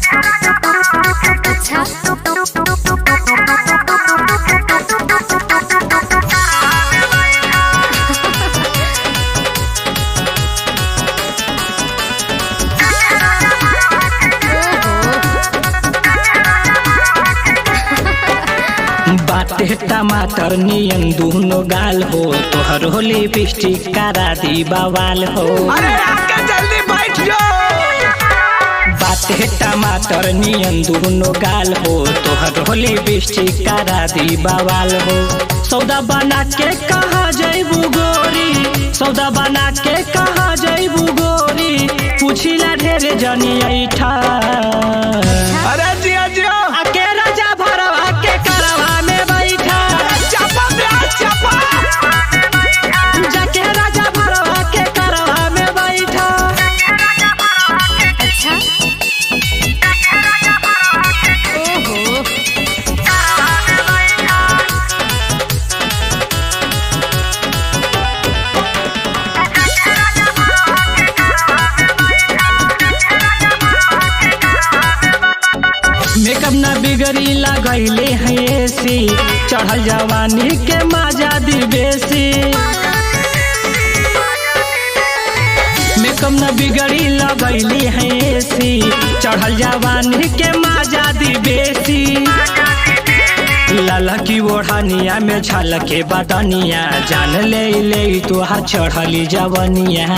अच्छा बाटे टमाटर नियन दूनो गाल हो तोहर हो लिपस्टिक करा दी बवाल हो अरे आके जल्दी बैठ जाओ बाटे टमाटर नियन दूनो गाल हो तोहर हो लिपस्टिक करा दी बवाल हो सौदा बना के कहा जैबू गोरी सौदा बना के कहा जैबू गोरी पूछिला ढेर जनी ऐठा अरे जिया जिया आके राजा भरवा के करवा में बैठा चापा प्याज चापा जाके राजा भरवा के करवा में बैठा अच्छा ओहो मेकअप ना बिगड़ी लगैले है एसी चढ़ल जवानी के मजा दी बेसी मेकअप ना बिगड़ी लगैले है एसी चढ़ल जवानी के मजा दी बेसी लाला की ओढ़निया में झलके बदनिया जान ले ले तोहार चढ़ली जवनिया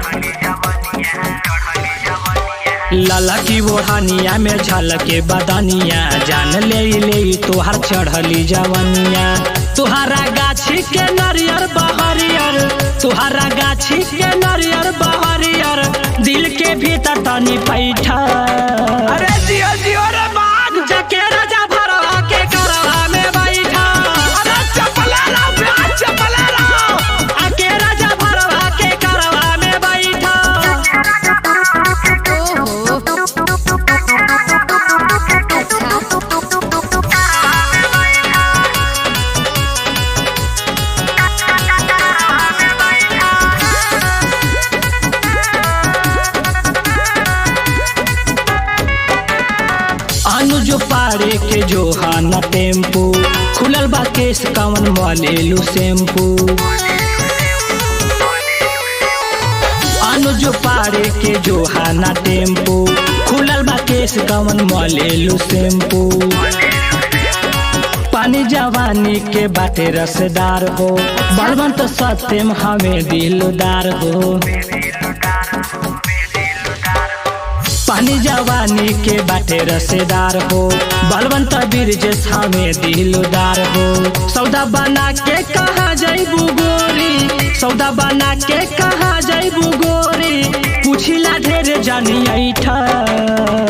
लाला की ओढ़निया में झलके बदनिया जान ले ले तोहार चढ़ली जवनिया तुहारा गाछी के नरियर बहरियर तुहारा गाछी के नरियर बहरियर दिल के भीतर तनी पैठा अरे जिया जिया रे बाग जाके राजा भरवा के करवा में बैठा अरे चपला रहो प्याज चपला रहो आके राजा भरवा के करवा में बैठा ओहो अच्छा अनुज पारे के जोहाना टेम्पू खुलल बा केस कवन मलेलू शैम्पू अनुज पारे के जोहाना टेम्पू खुलल बा केस कवन मलेलू शैम्पू पानी जवानी के बाटे रसदार हो बलवंत सत्यम हमें दिलदार हो पानी जवानी के बाटे रसेदार हो बलवंत बीरजेश हमें दिलदार हो सौदा बना के कहा जैबू गोरी सौदा बना के कहा जैबू गोरी पूछिला ढेर जानी ऐठा